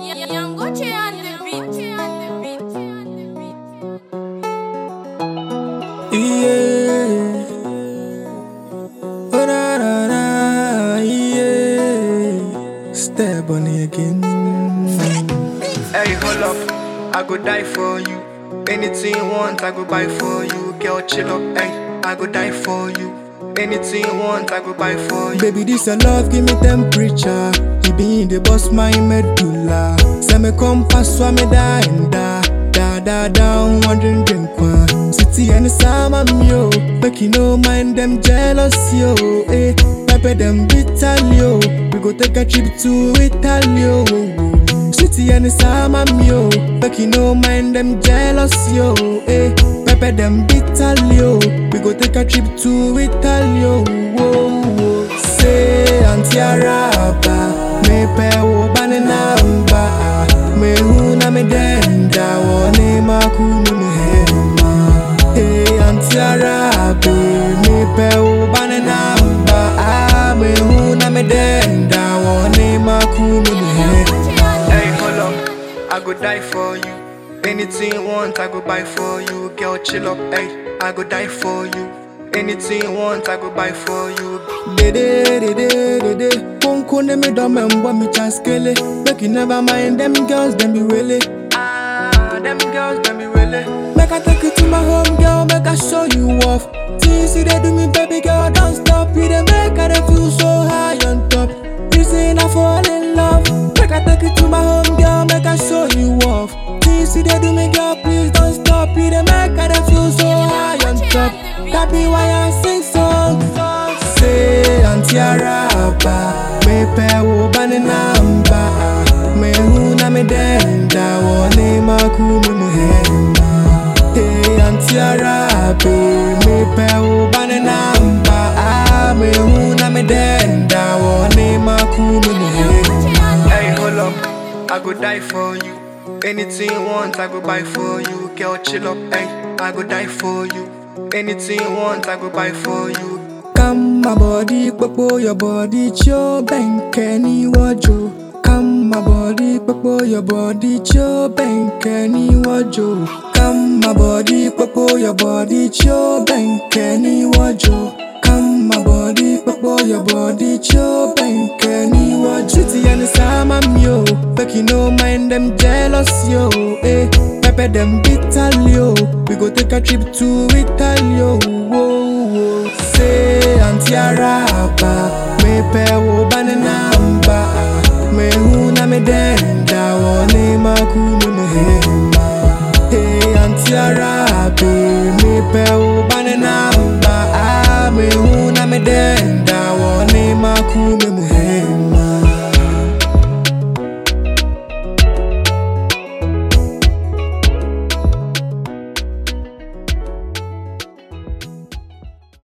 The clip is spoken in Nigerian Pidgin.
Yangoche on the beat. On the beat. Yeah. Oh, na, na, na, yeah. Step on it again. Hey, hold up, I go die for you. Anything you want, I go buy for you. Girl, chill up, hey, I go die for you. Anything you want, I go buy for you. Baby, this your love, give me temperature. You be in the boss, my medulla. Say me come pass, so me die and die. Da da down, wondering drink one. City and the summer, yo. Make you no mind them jealous, yo. Eh, pepper them bitter, yo. We go take a trip to Italy, yo. City and the summer, yo. Make you no mind them jealous, yo. Eh, pepper them bitter, yo. We go take a trip to Italy, yo. Whoa, whoa. Say, Auntie Araba, me pe wo bane namba. Me huna me denda, wo ne makunu me hema. Hey, Auntie Arabe, me pe wo bane namba. Ah, me huna me denda, wo ne makunu me hema. Hey, hold up, I go die for you. Anything you want, I go buy for you. Girl, chill up, hey, I go die for you. Anything you want, I go buy for you. Dede, dede, dede. Won't me dumb and want me chaskele. Make you never mind them girls, them be really. Ah, them girls, them be really. Make I take you to my home, girl. Make I show you off. Things you they do me, baby girl, don't stop. You they make I dey feel so high on top. Reason I fall in love. Make I take you to my home, girl. Make I show you off. Things you they do me, girl, please don't stop. You they make I dey feel so high on top. That be why I sing songs. Say Auntie Araba, me pe wo bane namba. Me huna me denda, wo ne makunu me hema. Hey Auntie Arabe, me pe wo bane namba. Ah, me huna me denda, wo ne makunu me hema. Hey, hold up, I go die for you. Anything you want, I go buy for you. Girl, chill up, hey, I go die for you. Anything you want, I go buy for you. Come my body, popo your body, cho bank any wajo. Come my body, popo your body, cho bank any wajo. Come my body, popo your body, cho bank any wajo. Come my body, popo your body, cho bank any wajo. City and the summer, yo. Make you no mind them jealous, yo. Eh, pepper them bitter, yo. We go take a trip to Italy, yo. Whoa, whoa. Say Auntie Araba, me pe wo bane namba. Me huna me denda, wo ne makunu me hema. Hey Auntie Arabe, me pe wo